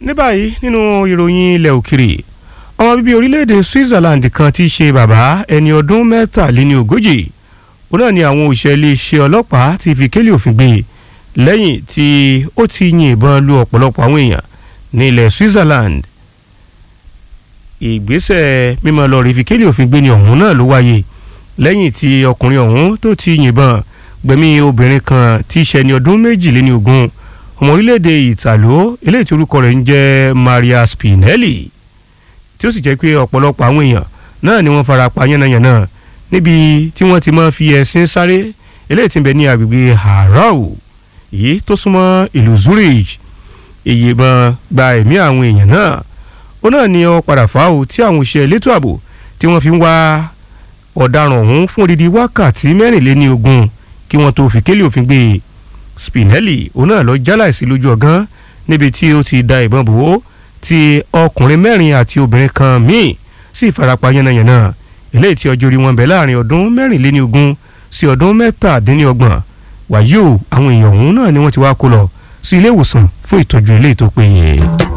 ní báyìí nínú ìròyìn ilẹ̀ òkèrè ọmọ bíbí orílẹ̀-èdè Switzerland kan tí í ṣe bàbá ẹni ọdún mẹ́tàléní ogójì òun náà ni àwọn òṣìṣẹ́ iléeṣẹ́ ọlọ́pàá ti fi kélé òfin gbé lẹ́yìn tí ó ti yìnbọn lu ọ̀pọ̀lọpọ̀ àwọn èèyàn ní ilẹ̀ Switzerland ìgbésẹ̀ mímọ́ lọ rí fi kélé òfin gbé ni ọ̀hún náà ló wáyé lẹ́yìn tí ọkùnrin ọ̀hún tó ti yìnbọn gbẹ̀mí obìnrin kan tí í ṣe ẹni ọdún méjìléní ogún ọmọ orílẹ̀-èdè ìtàló eléyìí tí orúkọ rẹ̀ ń jẹ́ Maria Spinelli tí ó sì jẹ́ pé ọ̀pọ̀lọpọ̀ àwọn èèyàn náà ni wọ́n fara pa yánnayànna níbi tí wọ́n ti máa fi ẹṣin sáré eléyìí tí ń bẹ ní agbègbè Harau èyí tó súnmọ́ ìlú Zurich ìyìnbọn gba ẹ̀mí àwọn èèyàn náà ó náà ni ọ padà fà ó tí àwọn òṣìṣẹ́ elétò ààbò tí wọ́n fi ń wá ọ̀daràn ọ̀hún fún odidi wákàtí mẹ́rìnléní ogún kí wọ́n tó fi kélé òfin gbé e Spinelli òun náà lọ jáláìsí lójú ọgán níbi tí ó ti da ìbọn bò ó tí ọkùnrin mẹ́rin àti obìnrin kan míì sì farapa yánnayànna eléyìí tí ọjọ́ orí wọn bẹ̀ láàrin ọdún mẹ́rìnléní ogún sí ọdún mẹ́tàdínlọ́gbọ̀n wàyí o àwọn èèyàn ọ̀hún náà ni wọ́n ti wá kó lọ sí ilé ìwòsàn fún ìtọ́jú eléyìí tó péye.